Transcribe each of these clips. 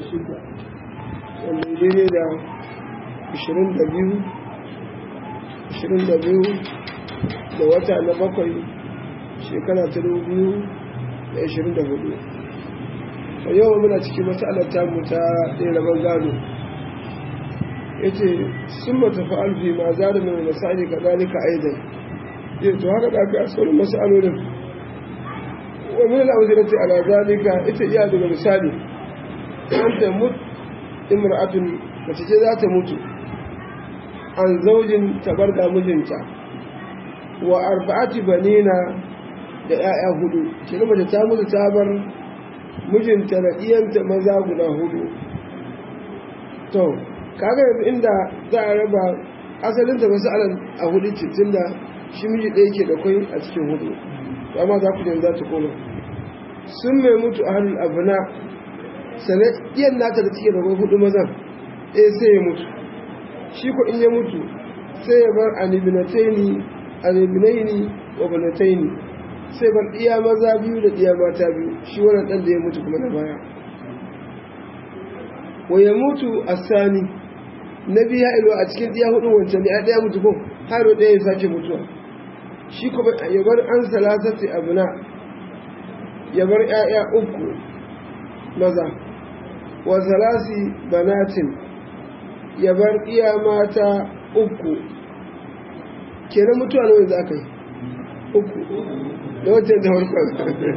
shida wanda daidai da ashirin da biyu ashirin da biyu da wata na bakwai shekara ta dubu biyu da ashirin da hudu a yau muna cikin matsalar tamu ta ɗaya rabon gado ya ce sun mata fa'alfi ma za da mai masali ka zalika aidan ya to haka da aka asalin masalolin wa min al-awzirati ala zalika ita iya daga misali an ta mut imra'atun mace ce za ta mutu an zaujin tabar da mijinta wa arba'ati banina da 'ya'ya hudu kina mace ta mutu ta bar mijinta da iyanta maza guda hudu to kaga yanzu inda za a raba asalin ta masu alal a hudu cikin da shi miji ɗaya ke da kwai a cikin hudu to amma za ku yanzu za ta koma sun mai mutu a hannun abuna sannan iyan nata da take da kwai hudu mazan ɗaya sai ya mutu shi ko in ya mutu sai ya bar anibinataini anibinaini wa banataini sai bar iya maza biyu da iya mata biyu shi wannan ɗan da ya mutu kuma na baya wa ya mutu a sani na biya ilo a cikin ɗiya hudu wancan ne a ɗaya mutu ko haro ɗaya ya sake mutuwa shi kuma ya bar an salasati abuna ya bar ‘ya'ya uku maza wa salasi banatin ya bar iya mata uku kenan mutuwa na wanda aka yi uku da wancan da farkon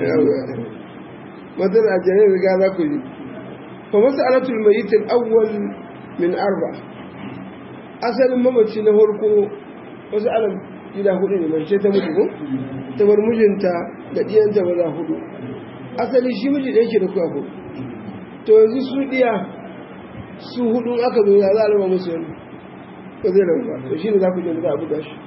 matar a janar riga za ku yi fa masu alatul mayitin awwal min arba asalin mamaci na farko wasu alam gida hudu ne mace ta mutu ko ta bar mijinta da ɗiyanta maza hudu asali shi miji da yake da kuwa hudu to yanzu su ɗiya su hudu aka zo ya za a raba musu yanzu ba zai rabu ba to shi ne za ku je da za a buga shi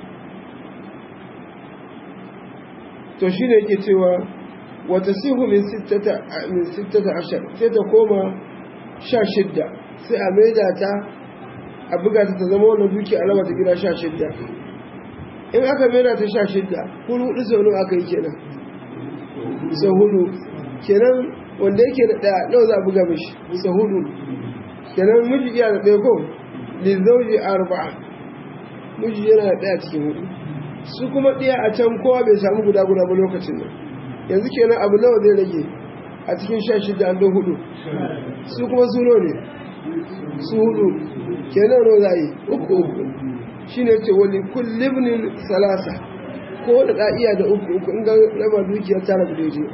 to shi ne yake cewa wata sihu min sittata ashar sai ta koma sha shidda sai a maida ta a buga ta ta zama wannan duki alama ta gida sha shidda in aka maida ta sha shidda kun hudu sau nawa aka yi kenan sau hudu kenan wanda yake da ɗaya nawa za a buga mishi sau hudu kenan miji iya da ɗaya ko lizauji arba'a miji yana da ɗaya cikin hudu su kuma ɗaya a can kowa bai samu guda guda ba lokacin nan yanzu kenan abu nawa zai rage a cikin sha shida an don hudu su kuma su ne su hudu kenan nawa za a yi uku uku shi ne ce wani kullibnin salasa ko da ɗa'iya da uku uku in ga raba dukiyar tara da daidai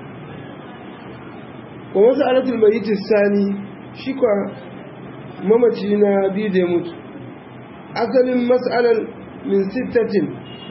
wa wasu alatul mai sani shi kwa mamaci na biyu da ya mutu asalin matsalar min sittatin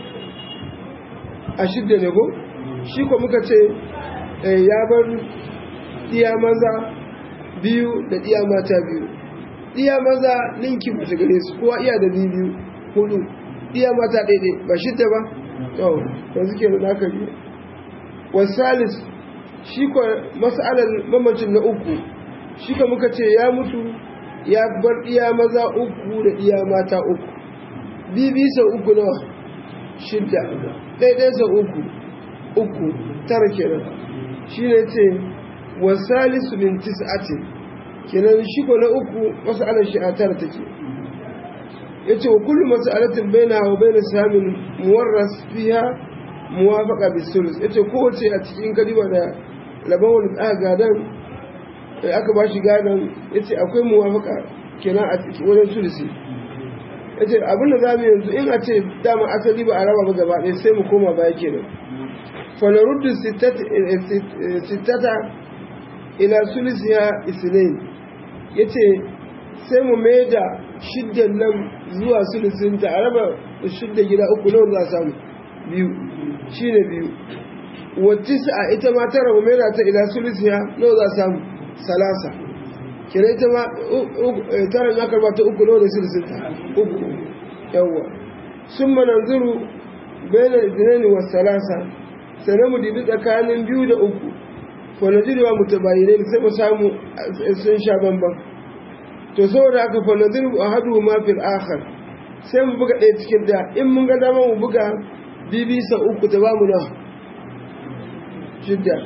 a shidda ne ko shi ko muka ce ya bar ɗiya maza biyu da ɗiya mata biyu ɗiya maza ninki ba ta gare su kowa iya da biyu hudu ɗiya mata ɗaiɗai ba shidda ba yau yanzu ke da naka biyu wasalis shi ko masalar mamacin na uku shi ko muka ce ya mutu ya bar ɗiya maza uku da ɗiya mata uku bibi sau uku nawa shidda ɗaiɗai sau uku uku tara kenan shi ne ce wasalisu min tis'atin kenan shi ko na uku mas'alar shi a tara take ya ce wa kullum mas'alatin baina wa baina samin muwarras fiha muwafaqa bisulus ya ce kowace a cikin kaliba da laban wani aka gadan aka ba shi gadan ya ce akwai muwafaqa kenan a cikin wajen sulusi ya ce abinda za mu yanzu in a ce dama asali ba a raba ba gaba ɗaya sai mu koma baya kenan فنرد الستة ستة إلى ثلثها اثنين yace sai mu mai da shiddan nan zuwa sulusinta a raba shidda gida uku nawa za a samu biyu shi ne biyu wacce a ita ma tara mu mai da ta ila sulisiya nawa za a samu salasa kira ita ma tara ya karba ta uku nawa da sulusinta uku yawwa sun mananzuru bayan zinani wa salasa sannan mu dibi tsakanin biyu da uku fanadiruwa mutabayinai sai mu samu sun sha bamban to saboda haka fanadiru a hadu ma fil akhar sai mu buga ɗaya cikin da in mun ga dama mu buga bibi sa uku ta bamu na shidda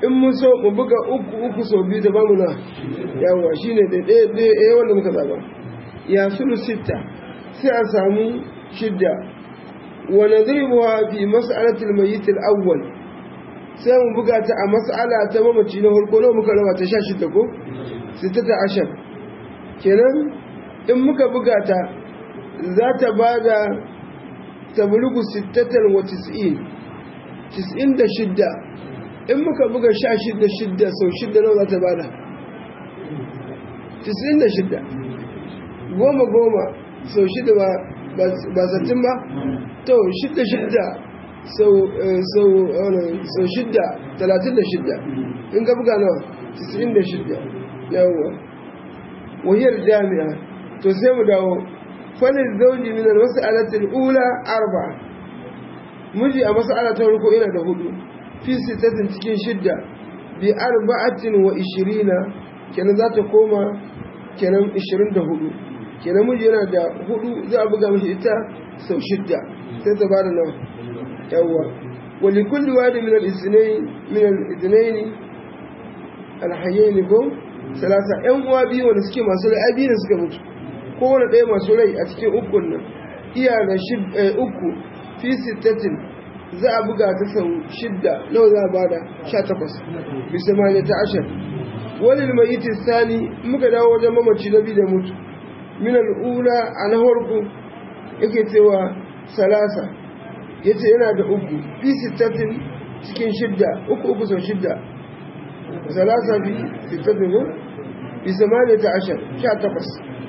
in mun so mu buga uku uku sau biyu da bamu na yawa shine da ɗaya ɗaya wanda muka zaba ya sulu sitta sai a samu shidda wa nadribuha fi mas'alatil mayyit al-awwal sai mu buga ta a mas'ala ta mamaci na farko nawa muka raba ta 16 ko sittata ashar kenan in muka buga ta za ta bada tablugu sittatan wa tis'in tis'in da shidda in muka buga sha shidda shidda sau shidda nawa za ta bada tis'in da shidda goma goma sau shidda ba ba sattin ba to shidda shidda sau sau shidda talatin da shidda in ka buga nawa tis'in da shidda yawwa wahiyar jami'a to sai mu dawo falin zauji min almas'alati al-ula arba miji a mas'ala ta farko ina da hudu fi sittatin cikin shidda bi arba'atin wa ishirina kenan za ta koma kenan ishirin da hudu kenan miji yana da hudu za a buga mashi ita sau shidda sai ta bada nawa yawwa wali kulli wadi min al-ithnayn min al-ithnayn al-hayyin ko salasa yan uwa biyu wanda suke masu rai biyu da suka mutu kowane ɗaya masu rai a cikin ukun nan iya da uku fi sittatin za a buga ta sau shidda nawa za a bada sha takwas bisa ma ta ashar wani mai yi sani muka dawo wajen mamaci na biyu da mutu min al'ula a na farko yake cewa salasa ya ce yana da uku fi sittatin cikin shidda uku uku sau shidda salasa fi sittatin ko bisa ma ta ashar sha takwas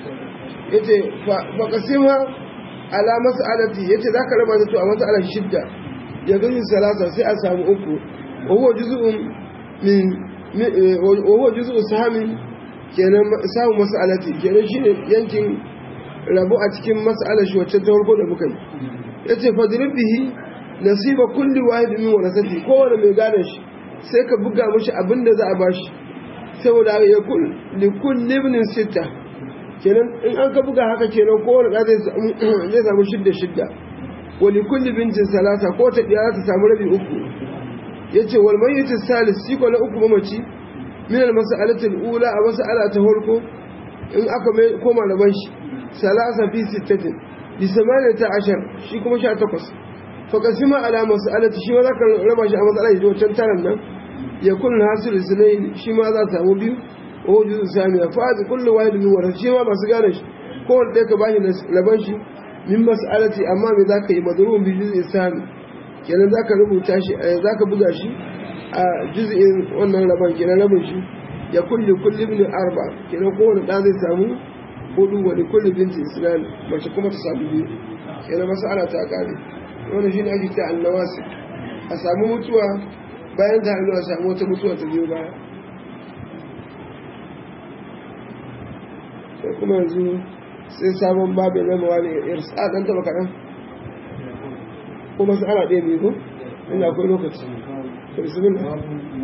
ya ce faƙasima ala mas'alati ya ce za ka raba zato a mas'alar shidda ya gani salasa sai a samu uku wahuwa juzu'un min wahuwa juzu'un sahamin kenan samun mas'alati kenan shine yankin rabu a cikin mas'alar shi wacce ta farko da muka yi ya ce fadirin bihi nasiba kulli wahid min warasati kowane mai gane shi sai ka buga mashi abin da za a bashi saboda ya kul li kulli ibn sitta kenan in an ka buga haka kenan kowane da zai samu shidda shidda wani kulli bintin salasa ko ta ɗaya ta samu rabi uku ya ce wal mayyitin salis siko na uku mamaci min al mas'alatul ula a mas'ala ta farko in aka mai koma da banshi salasa fi sittatin bi samaniya ta ashar shi kuma sha takwas fa kasima ala mas'alati shi ma za ka raba shi a mas'ala da wancan taran nan ya kun hasil sunayn shi ma za ta samu biyu ko juzu samiya fa kullu wahid min wara shi ma masu gane shi ko wanda ka bashi laban shi min mas'alati amma me zaka yi madrun bi juz'i sami kenan zaka rubuta shi zaka buga shi a juz'in wannan laban kenan rabin shi ya kulli kulli ibn arba kenan kowane da zai samu hudu wa li kulli binti islam mace kuma ta samu biyu kenan mas'ala ta kare wannan shine ake ta annawasi a samu mutuwa bayan ta hannu a samu wata mutuwa ta biyo baya sai kuma yanzu sai sabon babu na mawa ne irsa ɗan taba kaɗan kuma su ana ɗaya biyu ko ina akwai lokaci to bismin na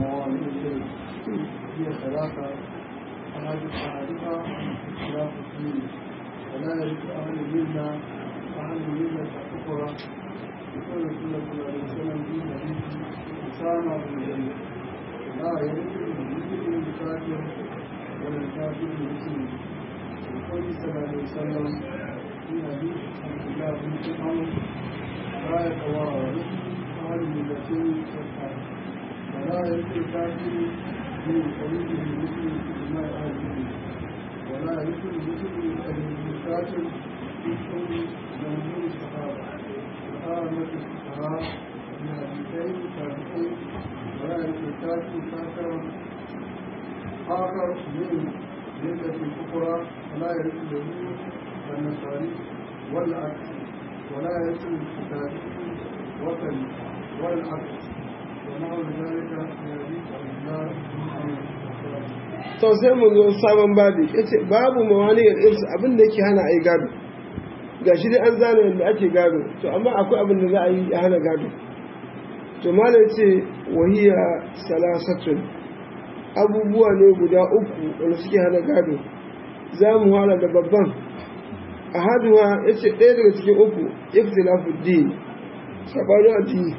ولا يرث أهل الملة أهل الملة الأخرى يقول صلى الله عليه وسلم في حديث أسامة بن زيد لا يرث المسلم الكافر ولا الكافر المسلم يقول صلى الله عليه وسلم في حديث عبد الله بن عمرو لا يتوارث أهل الملتين والكافر ولا يرث الكافر من قريبه المسلم في دماء أهل المسلم ولا يرث المسلم الكافر في حكم جمهور الصحابة وآمة الفقهاء من حديثين سابقين ولا يرث الكافر كافرا آخر من ملة أخرى ولا يرث اليهود والنصارى والعكس ولا يرث الكتاب وطن والعكس ونحو ذلك من حديث عبد الله بن عمرو to sai mu zo sabon babi yace babu mawaniyar irsu abin da yake hana ai gado gashi dai an zana yadda ake gado to amma akwai abin da za a yi ya hana gado to malai ce wahiya salasatun abubuwa ne guda uku wanda suke hana gado za mu hala da babban a haduwa ya ce ɗaya daga cikin uku ikhtilafu din sabanin addini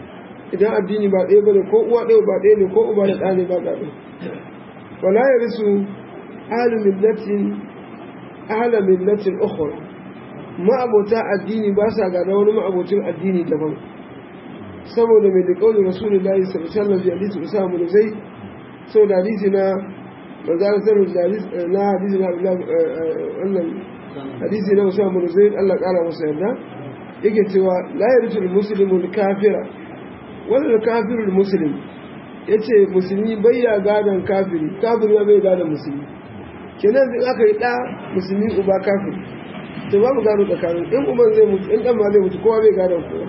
idan addini ba ɗaya bane ko uwa ɗaya ba ɗaya ne ko uba da ɗa ne ba ga ɗaya wala ya risu ahlu millatin ahla millatin ukhra ma'abota addini ba sa gada wani ma'abocin addini daban saboda mai da kaulin rasulullahi sallallahu alaihi wasallam da hadisi usama bin zaid sau da hadisi na manzara sarru na hadisi na wannan hadisi na usama bin zaid Allah kara masa yarda yake cewa la yarjul muslimu kafira wala kafirul muslim yace musulmi bai ya gadan kafiri kafiri ba bai gadan musulmi kenan in aka yi da musulmi uba kafiri to babu gado tsakanin in uban zai mutu in dan ma zai mutu kowa bai gadan kowa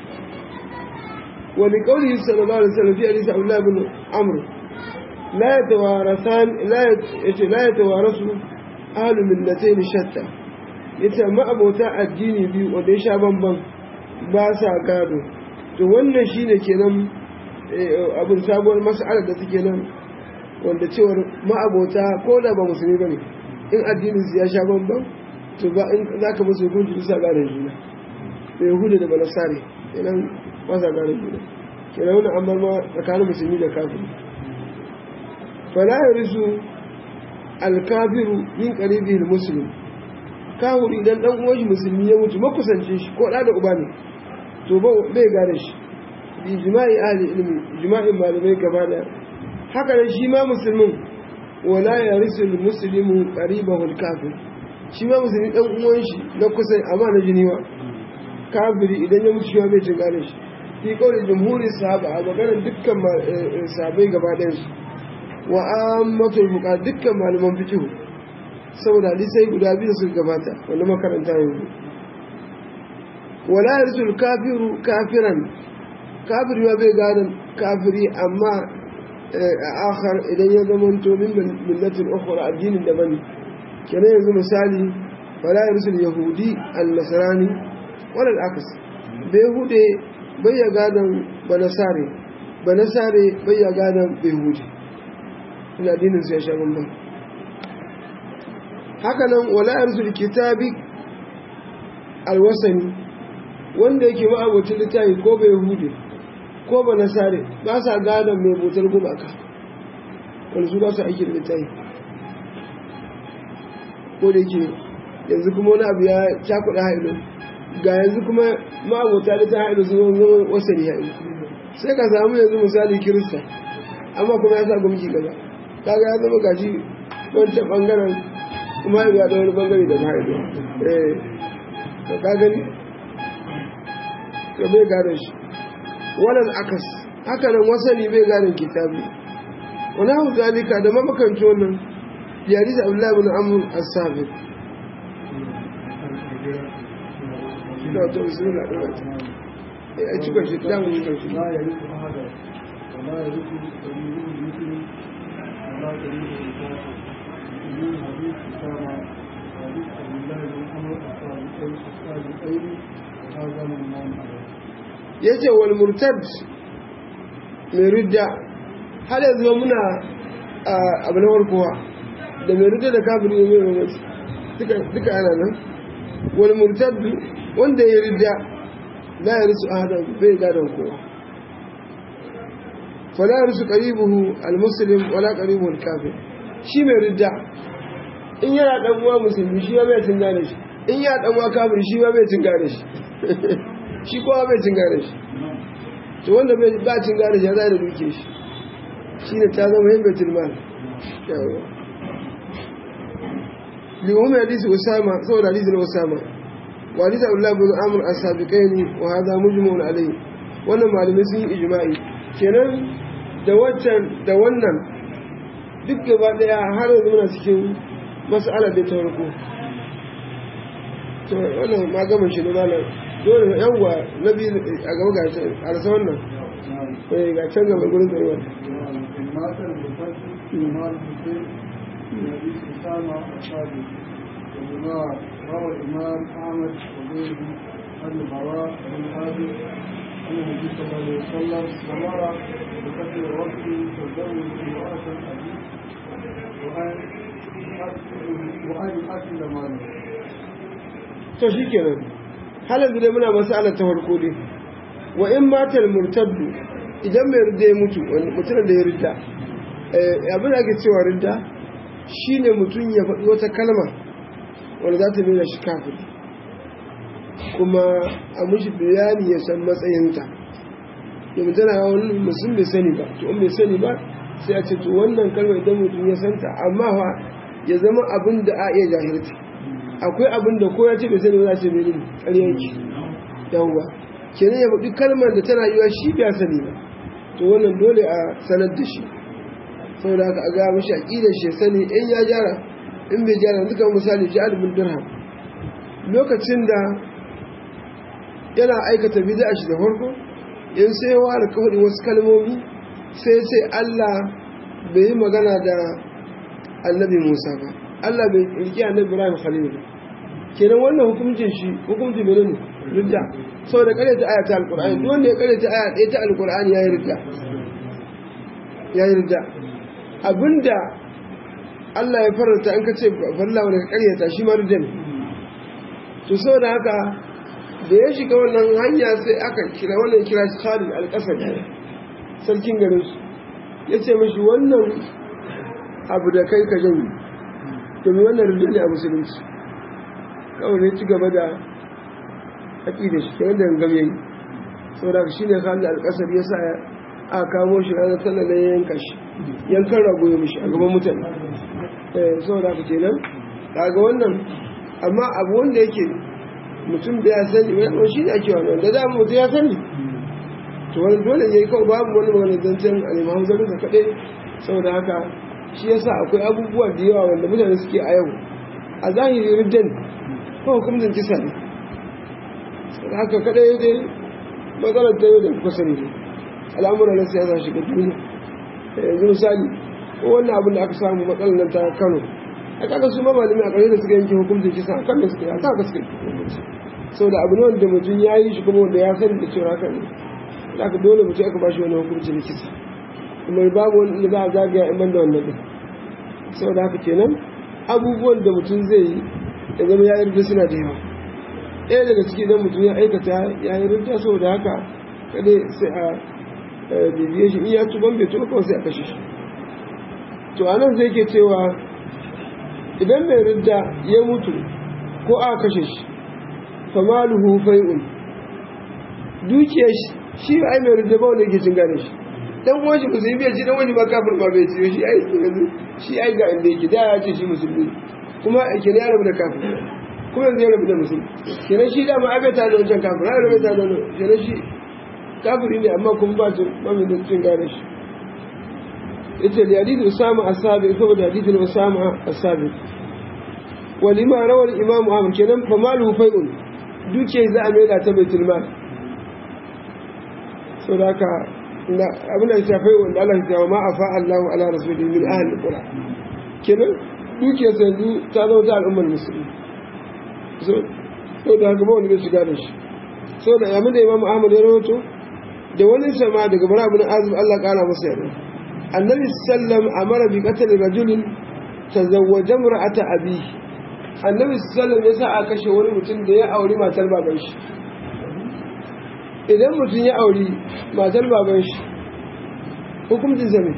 ولقوله صلى الله عليه وسلم في حديث عبد الله بن عمرو لا يتوارثان لا لا يتوارث اهل ملتين شتى yace ma'abota addini biyu wanda ya sha bamban ba sa gado to wannan shine kenan abin sabuwar mas'alar da take nan wanda cewar ma'abota ko da ba musulmi bane in addinin su ya sha bamban to ba in zaka musu hukunci bisa gadon juna da yahuda da balasare kenan ba sa gane juna kenan wani amma ma tsakanin musulmi da kafiri fala ya risu alkafiru min qaribi muslim kafiri idan dan uwan shi musulmi ya mutu makusance shi ko da da uba ne to ba bai gane shi bi jima'i ahli ilmi jima'in malamai gaba da haka nan shi ma musulmin wala ya risu muslimu qaribahu alkafir shi ma musulmi dan uwan shi na kusa amma na jiniwa kafiri idan ya mutu shi ma bai cin gane shi fi kawai jumhuri sahaba a maganar dukkan sahabai gaba ɗayansu wa ammatul fuqa dukkan malaman fiqh saboda hadisai guda biyu suka gabata wanda makaranta yanzu wala yarsul kafiru kafiran kafiri ma bai gadon kafiri amma a akhar idan ya zama to min millatin ukhra addinin daban kenan yanzu misali wala yarsul yahudi al-nasrani wala al-aks bai hude bai ya gadon banasare banasare bai ya gadon behudi ina dinin su ya sha bambam hakanan wala yarsul kitabi alwasani wanda yake ma'abocin littafi ko bai hude ko banasare ba sa gadon mai botar gumaka wani su ba su aiki da littafi ko da yake yanzu kuma wani abu ya cakuɗa hailo ga yanzu kuma ma'abota da ta haɗu su zama wasani haɗu sai ka samu yanzu misali kirista amma kuma ya sa gumki gaba kaga ya zama gashi wancan ɓangaren kuma ya da wani ɓangare da haɗu eh ka ka gani ka bai gane shi wannan akas haka nan wasani bai gane kitabi wani hau zalika da mamakanci wannan yari da abdullahi bin amur as-sabir da wata bismillah da wata a cikin shi da mun cikin shi لا يرث أحدا ولا يرث قريبه مثله ولا قريبه مثله من حديث أسامة حديث عبد الله بن عمر الصادقين الصادقين وهذا من الإمام عليه yace wal murtad mai ridda har yanzu ma muna abu na warkowa da mai ridda da kafin ne mai mamaci duka ana nan wal murtad wanda ya ridda la ya risu ahadan bai gadon kowa fala ya risu qaribuhu almuslim wala qaribuhu alkafir shi mai ridda in yana dan uwa musulmi shi ba bai cin gane shi in ya dan uwa kafir shi ba bai cin gane shi shi kowa bai cin gane shi to wanda bai ba cin gane shi ya zai da duke shi shine ta zama yin baitul mal yawa li ummi hadisi usama saboda hadisi na usama walida Allah bin Amr as-sabiqaini wa hada mujmu'un alayhi wannan malamai sun yi ijma'i kenan da wancan da wannan duk gaba daya har yanzu muna cikin mas'ala da ta farko to wannan ma gaban shi ne malam dole yawa nabi a gaba ga a rasa wannan eh ga can gaba gurin da yawa مات بالفتح ومال الحسين من حديث أسامة الصادق وبما روى الإمام أحمد وغيره عن البراء بن عازب عن النبي صلى الله عليه وسلم أمر بقتل الرجل تزوج امرأة الحديث وأن وأن يقتل ماله to shikenan halin da muna mas'alar ta farko dai wa in matal murtaddu idan mai ridda ya mutu mutumin da ya ridda abin da ake cewa ridda shine mutum ya faɗi wata kalma wanda za ta nuna shi kafin kuma a mushi bayani ya san matsayinta yanzu tana wani musulun bai sani ba to bai sani ba sai a ce to wannan kalmar idan mutum ya santa amma fa ya zama abin da a iya jahilta akwai abin da ko ya ce bai sani ba za ce bai ne ƙaryanki yawwa kenan ya faɗi kalmar da tana yiwa shi bai sani ba to wannan dole a sanar da shi saboda haka a ga mashi aƙidar shi sani in ya gyara in bai gyara duka misali jihar bin dirham lokacin da yana aikata bid'a shi da farko in sai wa da kawai wasu kalmomi sai sai Allah bai yi magana da annabi Musa ba Allah bai riki annabi Ibrahim Khalil ba kenan wannan hukuncin shi hukuncin mene ne ridda saboda kare ta aya ta alqur'ani duk wanda ya kare ta aya ɗaya ta alqur'ani yayi ridda yayi ridda abinda Allah ya faranta an kace farla wanda ka karyata shi ma ridda ne to saboda haka da ya shiga wannan hanya sai aka kira wannan kira shi Khalid al-Qasad sarkin garin su yace mishi wannan abu da kai ka jami domin wannan ridda ne a musulunci kawai ne ci gaba da aƙida shi kenan da gangam yayi saboda shi ne Khalid al-Qasad ya sa a kamo shi ranar sallar da yanka shi yankan rago ya mishi a gaban mutane eh saboda haka kenan kaga wannan amma abu wanda yake mutum da ya sani wani shi ne ake wannan da da mutum ya sani to wani dole ne kawai babu wani magana zancen alimahu zarin sa kaɗai saboda haka shi yasa akwai abubuwa da yawa wanda mutane suke a yau a zahiri riddan ko hukumcin kisa ne haka kaɗai dai matsalar ta yau da kuka sani ne al'amuran na siyasa shiga duniya yanzu misali ko wannan abin da aka samu matsalar nan ta kano a kaga su ma malami a ƙarshe da suka yanke hukuncin kisa a kan da suka yi a kan suka yi sau da abu ne wanda mutum ya yi shi kuma wanda ya sani da cewa haka ne da aka dole mutum aka bashi wani hukuncin kisa kuma babu wani da za a zagaya in banda wannan ɗin sau da haka kenan abubuwan da mutum zai yi ya zama ya yarda suna da yawa ɗaya daga ciki idan mutum ya aikata ya yi rinta saboda haka kada sai a bibiye shi in ya tuban bai tuba kawai sai a kashe shi to a nan zai ke cewa idan mai ridda ya mutu ko a kashe shi famaluhu fai'un dukiyar shi ai mai ridda ba wanda yake cin gane shi dan uwan shi musulmi ya ci dan wani ba kafir ba bai ciyo shi ai yanzu shi ai ga inda yake da ya ce shi musulmi kuma ke ya rabu da kafir kuma yanzu ya rabu da musulmi kenan shi da ma abe ta da wancan kafir ai rabu ta da wannan kenan shi kafiri ne amma kuma ba su ba mai cin gane shi yace da hadith usama as-sabi saboda hadithin usama as-sabi walima rawar imam ahmad kenan fa malu fai'un duke za a maida ta baitul mal so da haka abin da ya fai wanda Allah ya ma afa Allahu ala rasulihi min ahli qura kenan duke sanzu ta zama ta al'ummar musulmi so so da haka ba wanda zai shiga da shi so da yamin da imam ahmad ya rawato da wani sama daga bara ibn azib Allah kara masa yarda annabi sallam amara bi qatl rajulin tazawwaja imra'ata abihi annabi sallam ya sa a kashe wani mutum da ya auri matar baban shi idan mutum ya auri matar baban shi hukumcin zame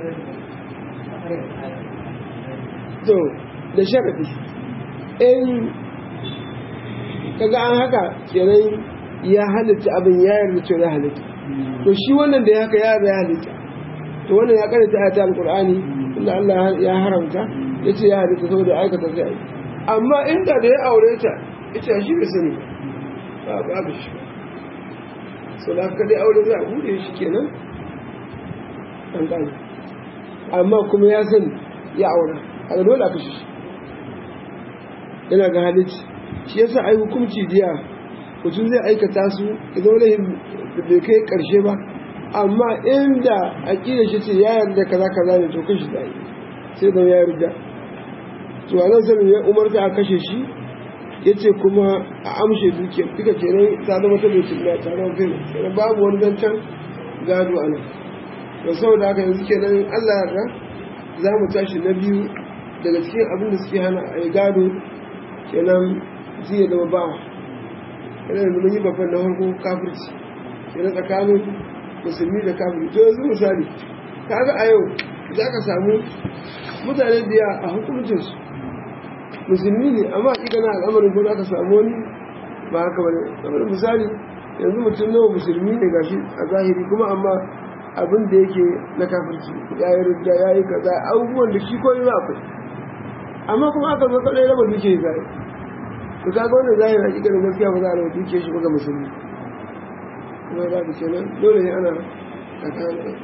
to da sharafi in kaga an haka kenan ya halitta abin ya yarda cewa ya halitta to shi wannan da ya haka ya yarda ya halitta to wannan ya karanta ayata alqur'ani inda Allah ya haramta yace ya halitta saboda aikata sai aiki amma inda da ya aure ta ita shi bai sani ba babu shi so da ka dai aure za a bude shi kenan an gane amma kuma ya sani ya aura a ga dole a kashe shi yana ga halitti shi yasa ai hukunci diya mutum zai aikata su idan wani bai kai karshe ba amma inda aƙidar shi ce ya yarda kaza kaza ne to kashi da yi sai da ya yarda to a nan sanin ya umarta a kashe shi ya ce kuma a amshe dukiyar duka kenan ta zama ta bai tilma ta zama fil kenan babu wani zancen gado a nan da saboda haka yanzu kenan allah yarda za mu tashi na biyu daga cikin abin da suke hana a yi gado kenan zai ya zama bawa kenan yanzu mun yi babban na farko kafirci kenan tsakanin musulmi da kafiri to yanzu misali kaga a yau za ka samu mutane da ya a hukuncinsu musulmi ne amma ikana al'amarin ko za ka samu wani ba haka bane kamar misali yanzu mutum nawa musulmi ne gashi a zahiri kuma amma abin da yake na kafirci ya yi rudda ya yi kaza abubuwan da shi koyi ba akwai amma kuma aka zo kaɗai raba duke zai to kaga wannan zahiri hakika da gaskiya ba za a raba duke shi ba ga musulmi kuma za ka ce nan dole ne ana tsakanin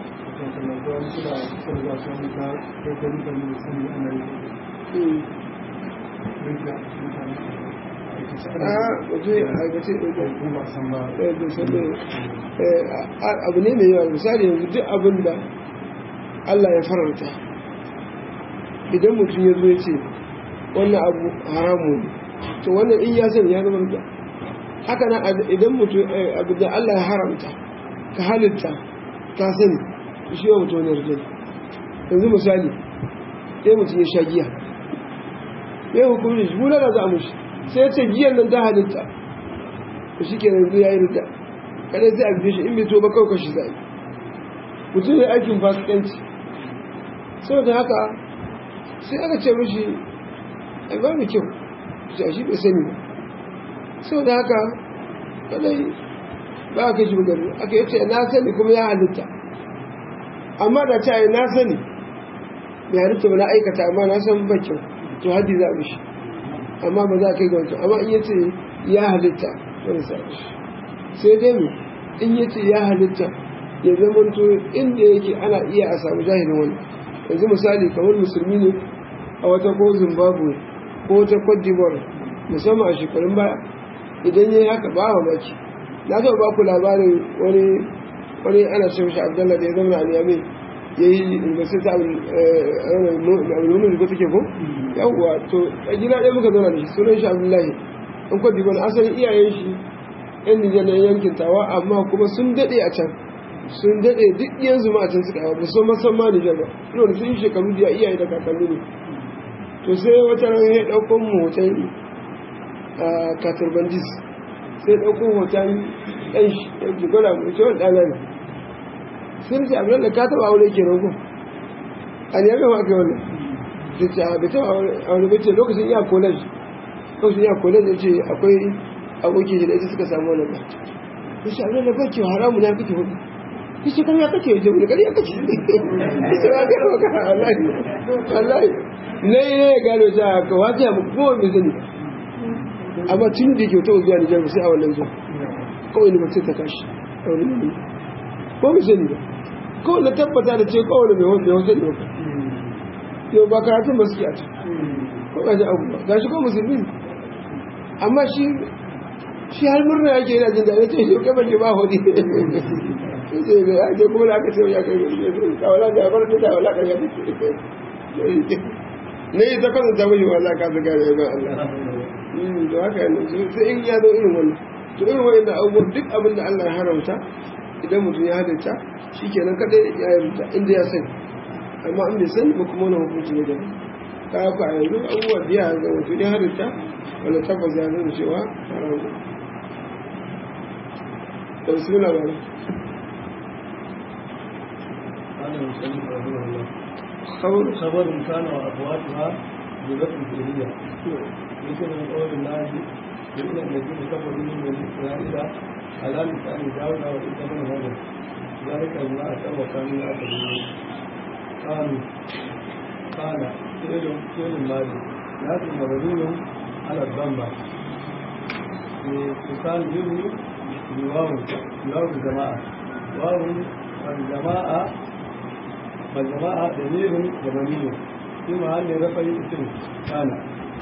a waje a aikace abu ne mai yawa misali yanzu duk abin da Allah ya farauta idan mutum ya zo ya ce wannan abu haramu ne to wannan in ya sani ya zama da haka na idan mutum abu da Allah ya haramta ka halitta ka sani shi wa mutum ne rijali yanzu misali sai mutum ya sha giya ya hukumin shi muna da za a mushi sai ya ce giyan nan ta halitta to shi ke yanzu ya yi rita kadai sai a bife shi in bai to ba kawai kashi zai mutum ya aikin fasikanci saboda haka sai aka ce mishi ai ba mu kyau sai shi bai sani ba saboda haka kadai ba a kai shi bugari aka yi ce na sani kuma ya halitta amma da ta yi na sani bai halitta ba na aikata amma na san ba kyau to haddi za a mishi amma ba za a kai ga wancan amma in yace ya halitta wani sa shi sai dai mu in yace ya halitta ya zama to inda yake ana iya a samu jahilin wani yanzu misali kamar musulmi ne a wata ko zimbabwe ko wata cote d'ivoire musamman a shekarun baya idan ya yi haka ba wa maki na taɓa ba ku labarin wani wani ana ce mashi abdallah da ya zama a niyamai ya yi university ta abin da take ko yawwa to a gida ɗaya muka zauna da shi sunan shi abdullahi in kwa diban asalin iyayen shi yan nijar na yankin tawa amma kuma sun daɗe a can sun daɗe duk yanzu ma a can suka yawa musamman san ma nijar ba ina da sun yi shekaru da iyaye da kakanni ne to sai wata ran ya ɗauko mu hoton katurbandis sai ɗauko hoton ɗan shi ya jigora mu ce wani ɗana ne sai ce abin da ka taɓa aure ke nan ko a ne ya gama aka yi wannan da ce a bai taɓa aure bai ce lokacin iya college lokacin iya college ya ce akwai abokin shi da ita suka samu wannan ba ya ce abin da ba ke haramu na kake hudu ya ce karya kake ya ce wani karya kake ya ce ba gano ka wallahi wallahi na yi ya gano ta ka wata ya muku kowa bai sani amma tun da ke wata zuwa nijar sai a wannan zuwa kawai ne mutum ta kashi a wani ne ko bai sani ba kawai na tabbata da ce kawai mai wanda ya sani ba yau ba karatun ba suke a ci ko ga ji abu ba ga shi ko musulmi amma shi shi har murna yake yana jin daɗi ce shi kamar ne ba hodi sai ga ya kuma da aka ce ya kai kawala da bar da wala kan ya ne ta kasance mai wala ka zaga ne ba Allah to haka ne sai in ya zo irin wannan to irin wannan abubuwan duk abin da Allah ya haramta idan mutum ya halitta shi kenan kadai ya yarda inda ya sani amma an bai sani ba kuma wani hukunci ne daban ka haka a yanzu abubuwa da ya ga mutum ya halitta wanda tabbas ya nuna cewa haram da bismillah ba خبر خبر كان وأخواتها بذات الجاهلية مثل من قول الله إن الذين كفروا من بني إسرائيل على لسان داود وعيسى بن مريم ذلك بما أتوا وكانوا يعتدون قالوا قال فعل فعل الماضي لكن مبني على الضمة بإتصال به بواو بواو الجماعة واو الجماعة فالجماعة دليل زمني في محل رفع اسم كان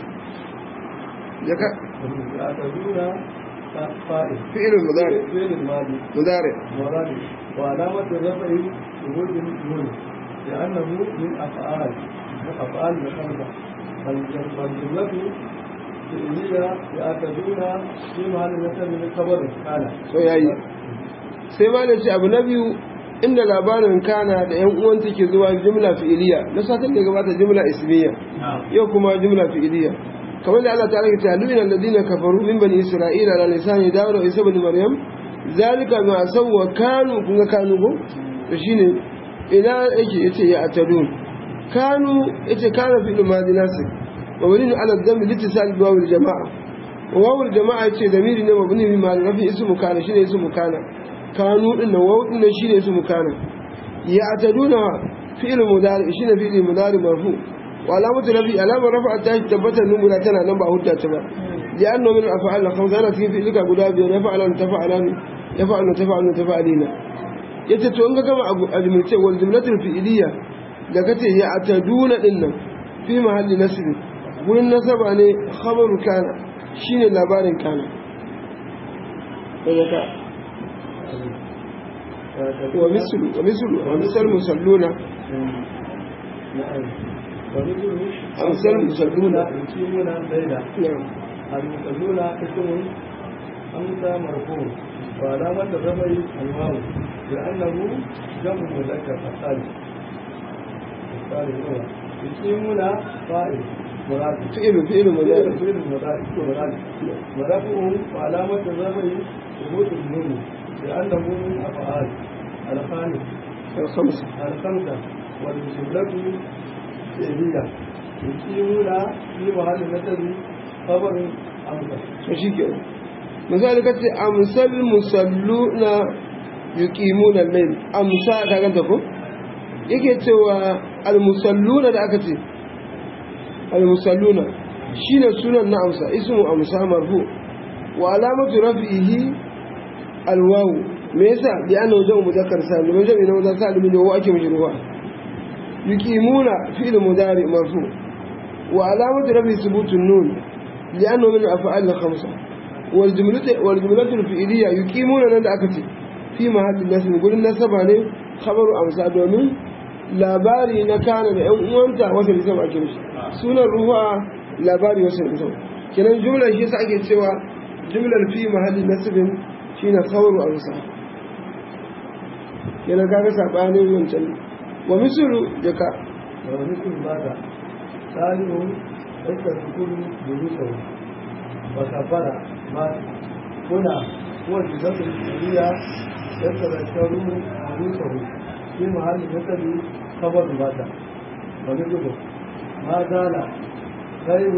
يعتدون فائل فعل مضارع فعل الماضي مضارع مراد وعلامة الرفع وجود النون لأنه من أفعال من أفعال الخمسة فالجملة فعلية يعتدون في محل نسب من خبر كان so yayi sai ma da ce abu na biyu inda labarin kana da yan uwan take zuwa jumla fi'iliya na satin da gabata jumla ismiya yau kuma jumla fi'iliya kamar da Allah ta'ala ya ce lu'ina alladhina kafaru min bani isra'ila ala lisani dawud wa isa ibn maryam zalika ma sawwa kanu kun ga kanu ko to shine ina yake yace ya atadun kanu yace kana fi madi nasib mabni ala dhambi litisal bi wawil jamaa wawil jamaa yace damiri ne mabni bi ma rafi ismu kana shine ismu kana kanu din nan wawu din shine ismu kana ya ataduna fi'il mudari shine fi'il mudari marfu wa alamatu rafi alamar rafa ta tabbata numuna tana nan ba hudda ta ba لأنه من الأفعال الخمسة أنا تجي في لك أبو دابي يفعل تفعلان يفعل تفعل تفعلين يتتوانك كما أجملتين والجملة الفئلية لكته يعتدون إن في محل نسب قول النسب أن خبر كان شين لابار كان ومثل ومثل ومثل المصلون أمثل المصلون يقيمون الليل نعم المصلون اسم أمسى مرفوع وعلامة الرفع الواو لأنه جمع مذكر الثالث الثالث هو يقيمون فاعل مراد فعل فعل مضارع فعل مراد مراد ورفعه وعلامة الرفع ثبوت النون لأنه من أفعال الخامس الخمسة الخمسة والجملة فعلية يقيمون في محل نسب خبر أمسى shi ke misali ka ce amsal musalluna yuqimuna al-layl amsa ka ganta ko yake cewa al-musalluna da aka ce al-musalluna shine sunan na amsa ismu amsa marfu wa alamatu raf'ihi al-waw me yasa bi annahu jamu muzakkar salim me jamu na muzakkar salim ne wa ake mishi ruwa yuqimuna fi'l mudari marfu wa alamatu raf'i thubutun nun لأنه من الأفعال الخمسة والجملة والجملة الفعلية يقيمون عند أكتي في محل الناس نقول الناس بني خبر أمسا دومين labari na kana da ‘yan uwanta wata da sama ake mishi sunan ruwa labari wasu da sama kenan jumlar shi sa ake cewa jumlar fi mahallin nasibin shi na kawaru a musa kenan kaga saɓanin wancan wa misulu jaka ومثل ماذا ثاني يستذكر جلوسه وكبر ما هنا هو الجزء الفعلية يتذكر جلوسه في محل نسب خبر ماذا ومثله ما زال خير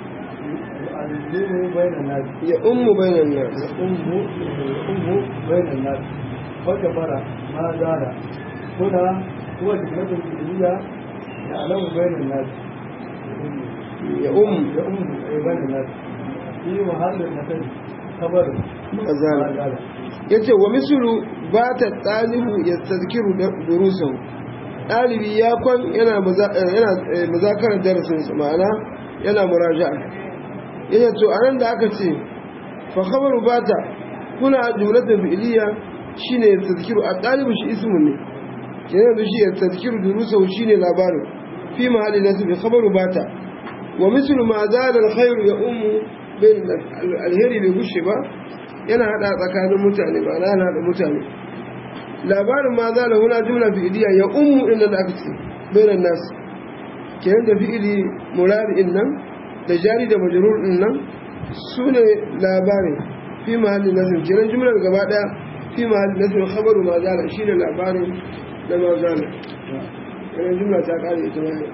يعلم بين الناس ya ummu bainan nas أم أم بين الناس وكبر ما زال هنا هو الجزء الفعلية يعلم بين الناس ya ummu يؤم بين الناس في محل النسب خبر mazala ما زال ya ce wa misulu ba ta ɗalibu ya tazkiru durusan ɗalibi ya kwan yana maza- eh, yana, eh, mazakarar darasinsa ma'ana yana muraja'a ya ce to a nan da aka ce fa khabaru ba ta kuna jumlatin fi'iliya shine ya tazkiru a ɗalibu shi ismu ne kenan da shi ya tazkiru durusan shine labarin fi mahalli nasu bi khabaru ba ta wa mislu ma zala alkhairu ya ummu bain alheri bai gushe ba yana hada tsakanin mutane ba na hada mutane labarin ma za da huna jumla fi'iliya ya ummu inda da aka ce bainan nas kenan da fi'ili murari din nan da jari da majrur din nan su ne labarin fi mahalli nasir kenan jumlar gaba daya fi mahalli nasir khabaru ma zala shine labarin da ma zala kenan jumla ta kare ita wannan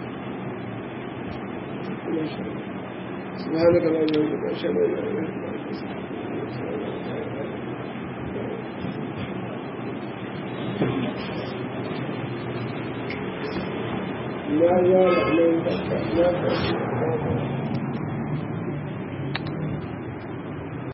سبحانك اللهم وبحمدك اشهد ان لا اله الا انت استغفرك ما زال من